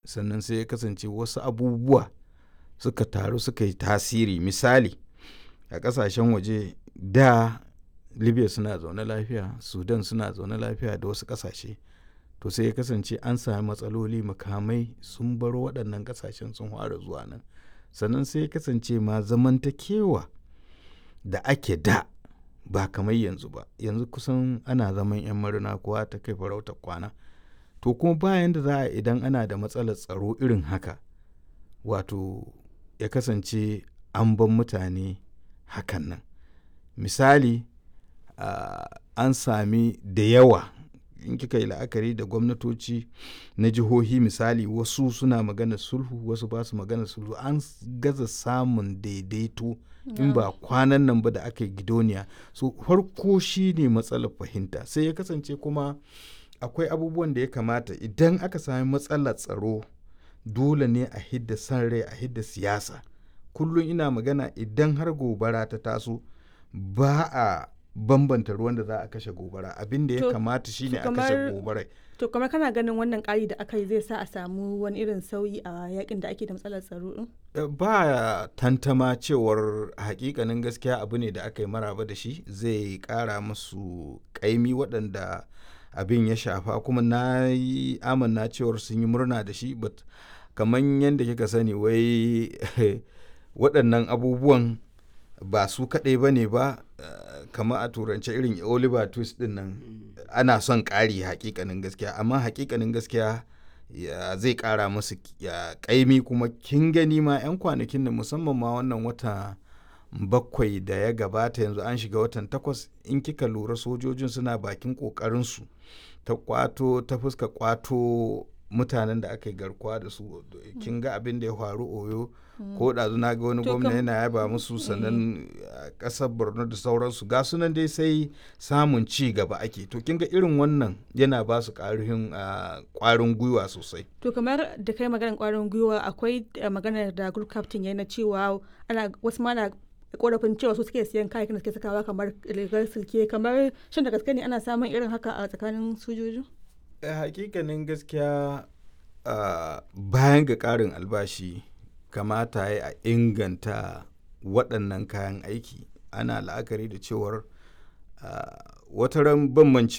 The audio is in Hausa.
sannan sai ya kasance wasu abubuwa suka taru suka yi tasiri misali a ƙasashen waje da libya suna zaune lafiya sudan suna zaune lafiya da wasu ƙasashe to sai ya kasance an sami matsaloli makamai sun bar waɗannan ƙasashen sun fara zuwa nan sannan sai ya kasance ma zamantakewa da ake da ba kamar yanzu ba yanzu kusan ana zaman 'yan marina kowa ta kai farautar kwana to kuma bayan da za a idan ana da matsalar tsaro irin haka wato ya kasance an ban mutane hakan nan misali uh, an sami da yawa in kika yi la'akari da gwamnatoci na jihohi misali wasu suna magana sulhu wasu ba su magana sulhu an gaza samun daidaito in ba kwanan nan ba da aka yi gidoniya so farko shi ne matsalar fahimta sai ya kasance kuma akwai abubuwan da ya kamata idan aka sami matsalar tsaro dole ne a hidda san rai a hidda siyasa kullum ina magana idan har gobara ta taso ba a bambanta ruwan da za a kashe gobara abin da ya kamata shine a kashe gobarai to kamar kana ganin wannan ƙari da aka yi zai sa a samu wani irin sauyi a yakin da ake da matsalar tsaro din ba tantama cewar hakikanin gaskiya abu ne da aka yi maraba da shi zai ƙara musu ƙaimi waɗanda abin ya shafa kuma na yi amanna cewar sun yi murna da shi but kamar yadda kika sani wai waɗannan abubuwan ba su kaɗai ba ne ba kamar a turance irin oliver twist din nan ana son ƙari hakikanin gaskiya amma hakikanin gaskiya zai ƙara musu ƙaimi kuma kin gani ma 'yan kwanakin da musamman ma wannan wata bakwai da ya gabata yanzu an shiga watan takwas in kika lura sojojin suna bakin ƙoƙarinsu ta kwato ta fuska kwato mutanen da aka yi garkuwa da su kin ga abin da ya faru oyo ko ɗazu na ga wani gwamna yana yaba musu sannan ƙasar borno da sauransu ga sunan dai sai samun ci gaba ake to kin ga irin wannan yana ba su ƙarin ƙwarin gwiwa sosai to kamar da kai maganar ƙwarin gwiwa akwai maganar da group captain yana cewa ana wasu mana korafin cewa su suke siyan kayakin da suke sakawa kamar rigar silke kamar shin da gaske ne ana samun irin haka a tsakanin sojoji hakikanin gaskiya bayan ga ƙarin albashi kamata ya a inganta waɗannan kayan aiki ana la'akari da cewar wata ran bambancewa